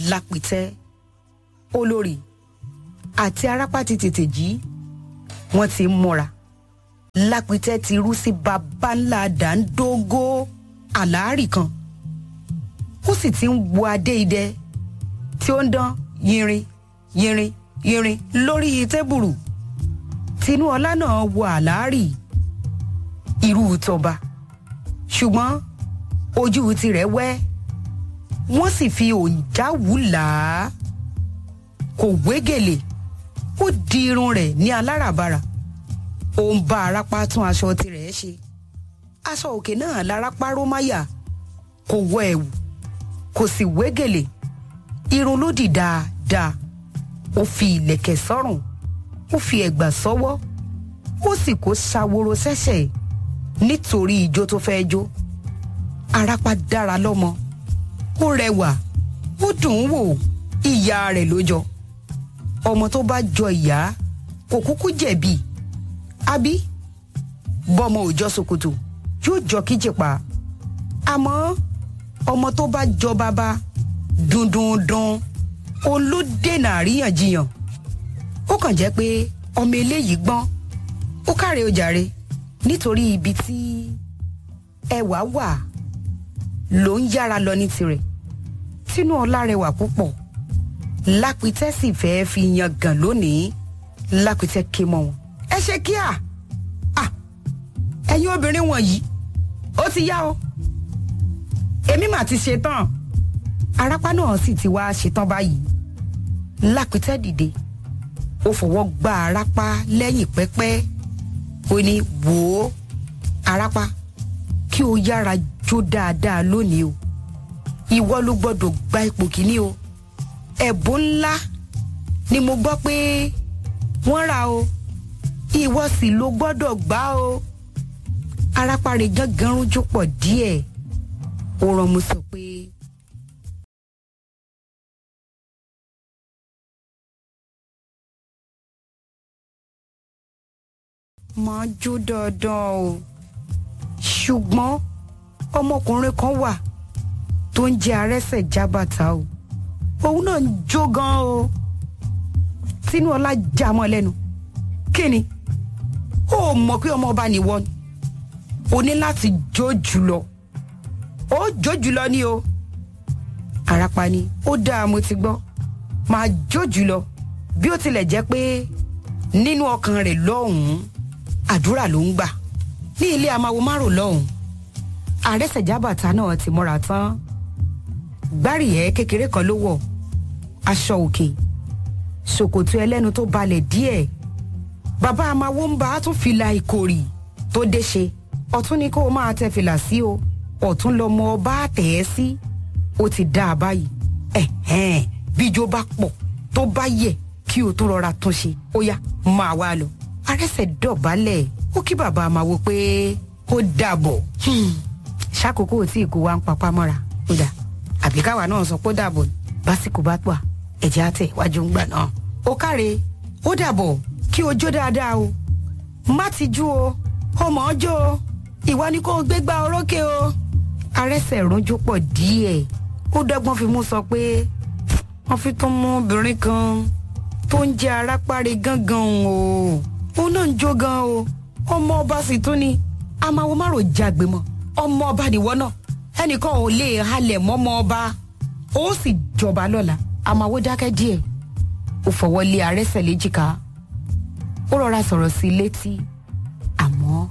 lápìtẹ́ olórí àti arápá ti tètè jí wọ́n ti ń múra lápìtẹ́ ti rú sí baba ńlá dàńdógó àlàárì kan ó sì ti ń wo adé idẹ tí ó ń dán yinrin yinrin yinrin lórí tébùrù tinúọlá náà wo àlàárì irú tọba ṣùgbọ́n ojú tirẹ̀ wẹ́ wọ́n sì fi òǹjáwù là á kò wégèlè ó di irun rẹ̀ ní aláràbarà ó ń bá arápá tún aṣọ tirẹ̀ ṣe aṣọ òkè náà lárápá rómáyà kò wọ ẹ̀wù kò sì wégèlè irun ló dì dáadáa ó fi ìlẹ̀kẹ̀ sọ́rùn ó fi ẹ̀gbà sọ́wọ́ ó sì kó ṣàwòrò sẹ́sẹ̀ nítorí ijó tó fẹ́ jó arápá dára lọ́mọ ó rẹwà ó dùn ún wò ìyá rẹ̀ ló jọ ọmọ tó bá jọ ìyá kò kúkú jẹ̀bi àbí bọ́mọ ò jọ ṣòkòtò yóò jọ kíjìpá àmọ́ ọmọ tó bá jọ bàbá dundundun olódènà àríyànjiyàn ó kàn jẹ́ pé ọmọ eléyìí gbọ́n ó káre ó jàre nítorí ibi tí ẹwà wà ló ń yára lọ ní tirẹ̀ tínú ọlá rẹwà púpọ̀ lápìtẹ́ sì fẹ́ẹ́ fi yan gàn lónìí lápìtẹ́ ké mọ́ wọn. ẹ ṣe kíá ẹ̀yin obìnrin wọ̀nyí ó ti yá o èmi mà ti ṣetán arápá náà sì ti wá ṣetán báyìí lápìtẹ́ dìde ó fọwọ́ gbá arápá lẹ́yìn pẹ́pẹ́ ó ní wò ó arápá kí o yára jó dáadáa lónìí o ìwọ ló gbọ́dọ̀ gba ipò kíní o ẹ̀bùn ńlá ni mo gbọ́ pé wọ́n rà o ìwọ sì ló gbọ́dọ̀ gbá o arápá rẹ̀ gángan rújú pọ̀ díẹ̀ ó rán mo sọ pé. máa jó dandan o ṣùgbọ́n ọmọkùnrin kan wà tó ń jẹ́ arẹ́sẹ̀ jábàtà o òun náà ń jó gan o tinúọlá já mọ́ lẹ́nu kí ni ó mọ̀ pé ọmọ ọba nìwọ ni o ní láti jó jùlọ ó jó jùlọ ni o àràpá ni ó dáa mo ti gbọ́ máa jó jùlọ bí ó tilẹ̀ jẹ́ pé nínú ọkàn rẹ̀ lọ́hùn-ún àdúrà ló ń gbà ní ilé amáwo márùn lọ́hùn àrẹsẹ̀jábàtà náà ti múra tán gbárìyẹ kékeré kan ló wọ̀ aṣọ òkè ṣòkòtò ẹlẹ́nu tó balẹ̀ díẹ̀ bàbá amáwo ń bá a tún fìlà ìkòrì tó dé ṣe ọ̀tún ni kó o máa tẹ fìlà sí o ọ̀tún lọmọ ọba tẹ̀ ẹ́ sí ó ti dá a báyìí ẹ̀hẹ́n bíjó bá pọ̀ tó bá yẹ kí o tún rọra tún ṣe ó yá máa wá lọ arẹsẹ̀ dọ̀bálẹ̀ ó kí bàbá máa wo pé ó dàbọ̀ ṣàkókò tí ìkó wa ń papá mọ́ra ó dà àbí káwa náà sọ pé ó dàbọ̀ básìkò bá pà ẹ̀jẹ̀ àtẹ̀ iwájú ń gbà náà. ó káre ó dàbọ̀ kí o jó dáadáa o má ti jú o ó mọ̀ ọ́ jó o ìwà ni kò gbégbá orókè o. arẹsẹ̀ rúnjú pọ̀ díẹ̀ ó dọ́gbọ́n fi mú sọ pé wọ́n fi tún mú obìnrin kan tó ń jẹ́ arápáre gángan o òun náà ń jó gan o ọmọ ọba sì tún ni amáwo má rò jágbe mọ́ ọmọ ọba nìwọ náà ẹnìkan ò lè halẹ̀ mọ́mọ ọba ó sì jọba lọ́la amáwo dákẹ́ díẹ̀ ó fọwọ́ lé arẹ́sẹ̀ léjìká ó rọra sọ̀rọ̀ sí i létí àmọ́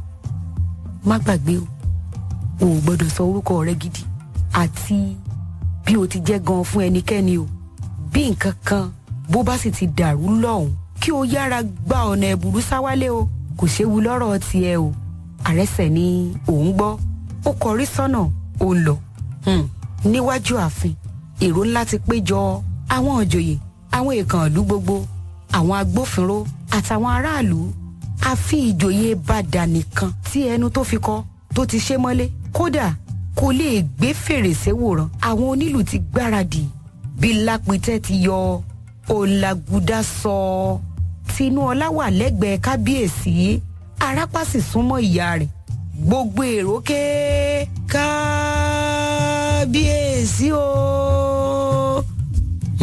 má gbàgbé o ò gbọ́dọ̀ sọ orúkọ rẹ gidi àti bí o ti jẹ́ gan fún ẹnikẹ́ni o bí nǹkan kan bó bá sì ti dàrú lọ́hùn kí o yára gba ọ̀nà ẹ̀bùrú sáwálé o kò séwu lọ́rọ̀ tiẹ̀ o àrẹsẹ̀ ni òun gbọ́ ó kọrí sọ́nà ó lọ níwájú ààfin èrò ńlá ti péjọ àwọn òjòyè àwọn èèkàn ìlú gbogbo àwọn agbófinró àtàwọn aráàlú àfi ìjòyè bàdà nìkan tí ẹnu tó fi kọ tó ti ṣe mọ́lé kódà kò lè gbé fèrèsé wòran àwọn onílù ti gbáradì bí lápìtẹ́ ti yọ ọ̀làgùdà sọ tinúọlá wà lẹ́gbẹ̀ẹ́ kábíyèsí arápá sì súnmọ́ ìyá rẹ̀ gbogbo èrò ké kábíyèsí o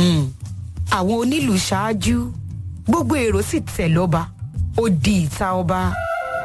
àwọn onílù ṣáájú gbogbo èrò sì tẹ̀ lọ́ba ó di ìta ọba